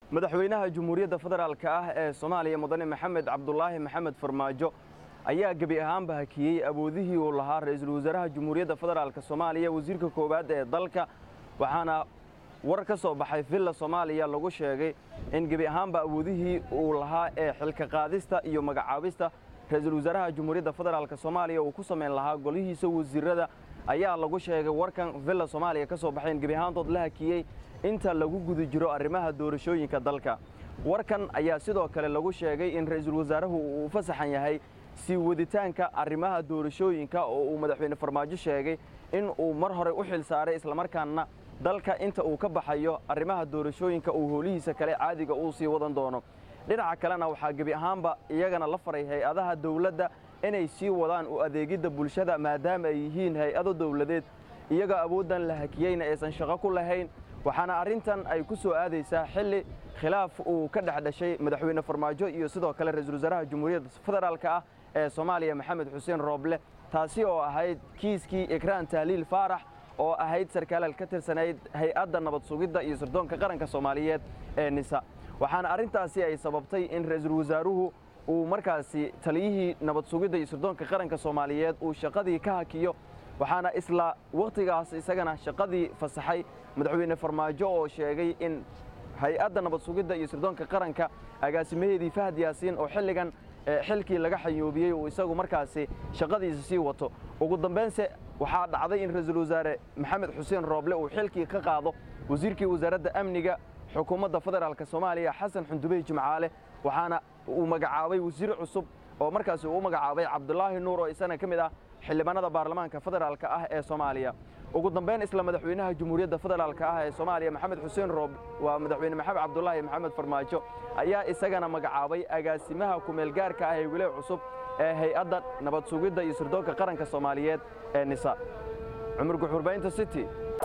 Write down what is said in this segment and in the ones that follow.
madaxweynaha jamhuuriyadda federaalka ah ee soomaaliya mudane maxamed cabdulaahi maxamed farmaajo ayaa gebi ahaanba hakiyey awoodihii uu lahaa ra'iisul wasaaraha jamhuuriyadda federaalka soomaaliya wasiirka koowaad ee dalka waxaana war ka soo baxay villa soomaaliya lagu sheegay in gebi ahaanba awoodihii uu lahaa ee xilka qaadista iyo magacaabista ra'iisul wasaaraha jamhuuriyadda federaalka soomaaliya uu ku samayn lahaa golihiisa wasiirada ayaa lagu sheegay warkan villa soomaaliya ka soo baxay in gebi ahaantood la hakiyey inta lagu guda jiro arrimaha doorashooyinka dalka warkan ayaa sidoo kale lagu sheegay in ra'iisul wasaaruhu uu u fasaxan yahay sii waditaanka arrimaha doorashooyinka oo uu madaxweyne farmaajo sheegay in uu mar hore u xil saaray islamarkaana dalka inta uu ka baxayo arrimaha doorashooyinka uu howlihiisa kale caadiga uu sii wadan doono dhinaca kalena waxaa gebi ahaanba iyagana la faray hay-adaha dawladda inay sii wadaan u adeegidda bulshada maadaama ay yihiin hay-ado dawladeed iyagoo awooddan la hakiyeyna aysan shaqo ku lahayn waxaana arrintan ay ku soo aadaysaa xilli khilaaf uu ka dhex dhashay madaxweyne farmaajo iyo sidoo kale ra'iisul wasaaraha jamhuuriyadda federaalka ah ee soomaaliya maxamed xuseen rooble taasi oo ahayd kiiskii ikraan tahliil faarax oo ahayd sarkaalal ka tirsanayd hay-adda nabad sugidda iyo sirdoonka qaranka soomaaliyeed ee nisa waxaana arrintaasi ay sababtay in ra'iisul wasaaruhu uu markaasi taliyihii nabad sugidda iyo sirdoonka qaranka soomaaliyeed uu shaqadii ka hakiyo waxaana isla wakhtigaas isagana shaqadii fasaxay madaxweyne farmaajo oo sheegay in hay-adda nabad sugidda iyo sirdoonka qaranka agaasimaheedii fahad yaasiin oo xilligan xilkii laga xayoobiyey uu isagu markaasi shaqadiisa sii wato ugu dambaynse waxaa dhacday in ra'iisul wasaare maxamed xuseen rooble uu xilkii ka qaado wasiirkii wasaaradda amniga xukuumadda federaalk soomaaliya xasan xundubey jimcaale waxaana uu magacaabay wasiir cusub oo markaasi uu u magacaabay cabdulaahi nuur oo isana ka mid ah xildhibaanada baarlamaanka federaalka ah ee soomaaliya ugu dambayn isla madaxweynaha jamhuuriyadda federaalka ah ee soomaaliya maxamed xuseen roob waa madaxweyne maxamed cabdulaahi maxamed farmaajo ayaa isagana magacaabay agaasimaha kumeelgaarka ah ee weli cusub ee hay-adda nabad sugidda iyo sirdoonka qaranka soomaaliyeed ee nisa cumar guxurbaynta city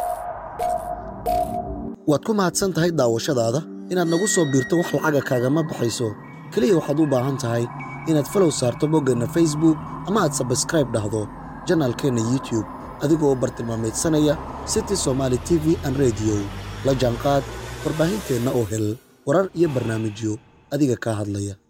waad ku mahadsan tahay daawashadaada inaad nagu soo biirto wax lacaga kaagama baxayso keliya waxaad u baahan tahay inaad falow saarto boggeenna facebook ama aad sabskraib dhahdo janaalkeenna youtube adigoo bartilmaamaydsanaya city somaali t v an rediyo la jaanqaad warbaahinteenna oo hel warar iyo barnaamijyo adiga kaa hadlaya